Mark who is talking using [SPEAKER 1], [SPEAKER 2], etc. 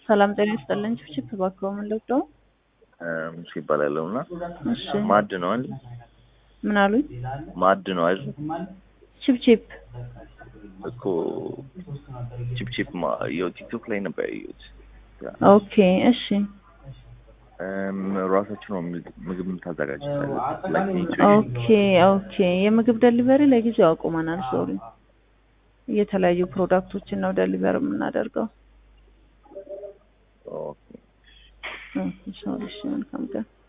[SPEAKER 1] ሰላም ጤና ይስጥልኝ። ችፕ እባክዎ ምን ልወደው?
[SPEAKER 2] ሙሴ ይባላለሁ እና
[SPEAKER 1] እሺ
[SPEAKER 2] ማድ ነው አይደል?
[SPEAKER 1] ምን አሉኝ?
[SPEAKER 2] ማድ ነው አይደል?
[SPEAKER 1] ቺፕ ቺፕ
[SPEAKER 2] እኮ ቺፕ ቺፕ ማ ያው ቲክቶክ ላይ ነበር ያየሁት።
[SPEAKER 1] ኦኬ እሺ
[SPEAKER 2] እም፣ ራሳችሁ ነው ምግብ- ምግብ የምታዘጋጁት አይደል? Like
[SPEAKER 1] ኦኬ ኦኬ የምግብ ደሊቨሪ ለጊዜው አቁመናል። ሶሪ የተለያዩ ፕሮዳክቶችን ነው ደሊቨር የምናደርገው።
[SPEAKER 2] ኦኬ
[SPEAKER 1] ኦኬ ሶሪ እሺ መልካም ቀን